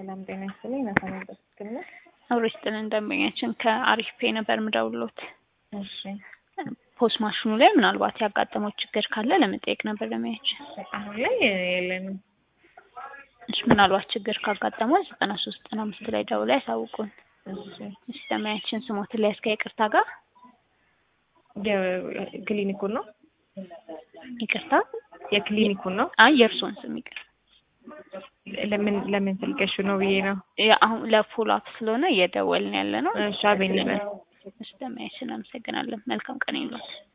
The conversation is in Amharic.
ሰላም ጤና ይስጥልኝ። ናታነበት ትክክል ነው? አብሮ ይስጥልን ደንበኛችን ከአሪፍ ፔ ነበር ምደውሎት እሺ ፖስ ማሽኑ ላይ ምናልባት ያጋጠመው ችግር ካለ ለመጠየቅ ነበር ደንበኛችን። አሁን ላይ የለንም። እሺ ምናልባት ችግር ካጋጠመው ዘጠና ሶስት ዘጠና አምስት ላይ ደውለው ያሳውቁን። እሺ እሺ ደንበኛችን ስሞትን ላይ እስከ ይቅርታ ጋር የክሊኒኩን ነው ይቅርታ የክሊኒኩን ነው። አይ የእርስዎን ስም ይቅር ለምን ለምን ስልከሽ ነው ብዬ ነው። አሁን ለፎሎ አፕ ስለሆነ እየደወልን ያለ ነው። እሺ አቤኔዘር እሺ ደንበኛችን አመሰግናለን። መልካም ቀን ይሏል።